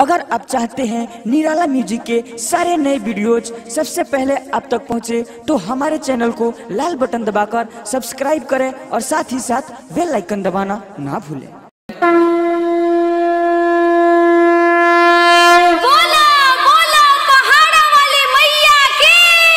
अगर आप चाहते हैं निराला म्यूजिक के सारे नए वीडियोज सबसे पहले आप तक पहुंचे तो हमारे चैनल को लाल बटन दबाकर सब्सक्राइब करें और साथ ही साथ बेल आइकन दबाना ना भूलें बोला बोला पहाड़ा वाली मैया की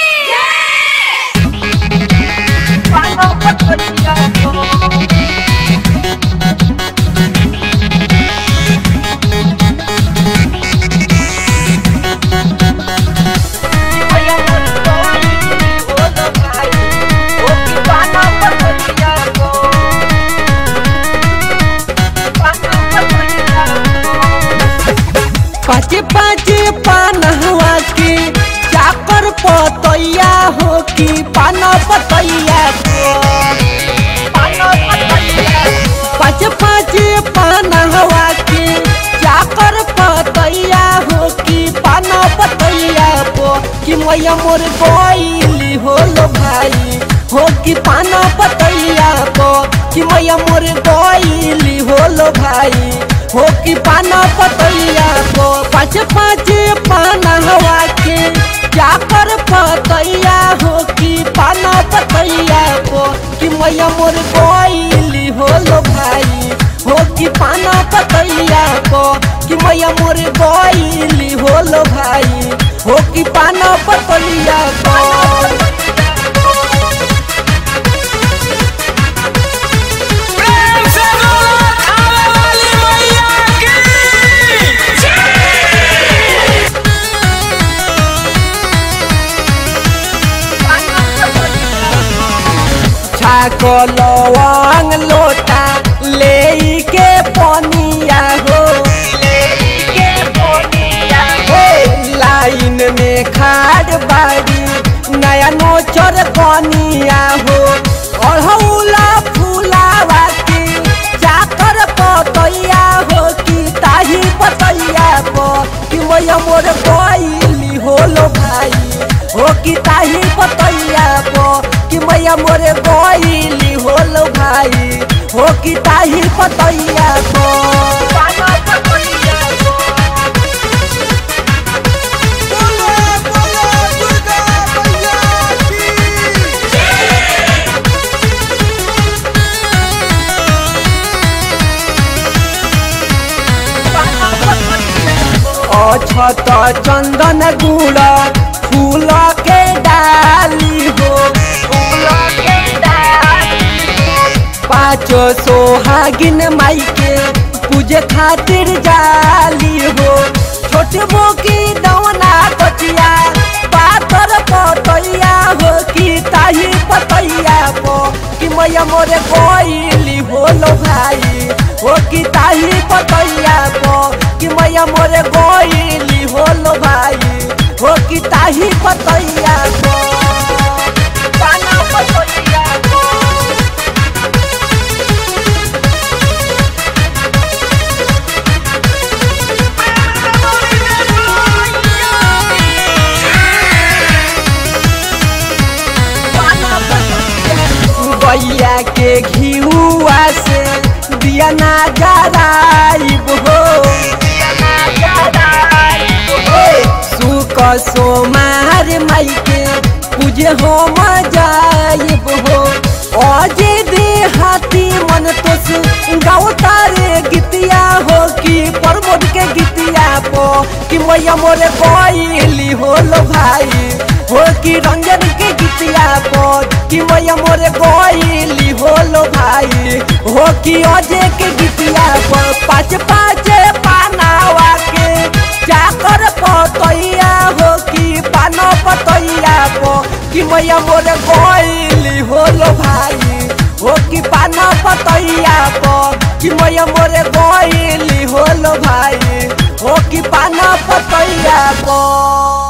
पाँच पाँच पानहवा के चाकर पतैया हो कि पान पतैया पाँच पाँच पानहवा के चाकर पतैया हो कि पान पतैया पो कि मैया मोर गईली होलो भाई हो कि पान पतैया पो कि मैया मोर गईली होलो भाई हो कि पाना पतैया को पाँच पाँच पाना हवा के जाकर पतैया हो कि पाना पतैया को कि मैया मोर गईली होलो भाई हो कि पाना पतैया को कि मैया मोर गईली होलो भाई हो कि पाना पतैया को प्रेम से बोलो खावे वाली मैया की छाको लवंग लोटा ले के पनिया हो हे, लाइन में खाड़ बाड़ी नया नोचर कनिया हो अढ़ौला फूलावा के चाकर पतैया हो कि ताही पतैया को कि मैया मोर गईली होलो भाई हो कि ताही पतैया को कि मैया मोरे गईली होलो भाई हो कि ताही पतैया को अछत चंदन गुड़ फूल के डाली हो पाँचो सोहागिन माई के पूजे खातिर जाली हो छोट मोकी दवना कचिया पातर पतैया हो कि ताही पतैया को कि मैया मोरे गईली होलो भाई हो कि ताही पतैया को कि मैया मोरे गईली होलो भाई हो कि ताही पतैया को पाना पतैया को गैया के घिउआ से दिया ना जराइब हो सुक सोमार माई के पूजे हो मजाइब हो अजे दे हाथी मन तो गाँव तारे गीतिया हो कि प्रमोद के गीतिया पो कि मैया मोरे गईली होलो भाई हो कि रंजन के गीतिया पो कि मैया मोरे गईली होलो भाई हो कि अजय के गीतिया पर पाँच पाँच पानावा के चाकर पतैया हो कि पान पतैया पो कि मैया मोरे गईली होलो भाई हो कि पान पतैया पो कि मैया मोरे गईली होलो भाई हो कि पान पतैया पो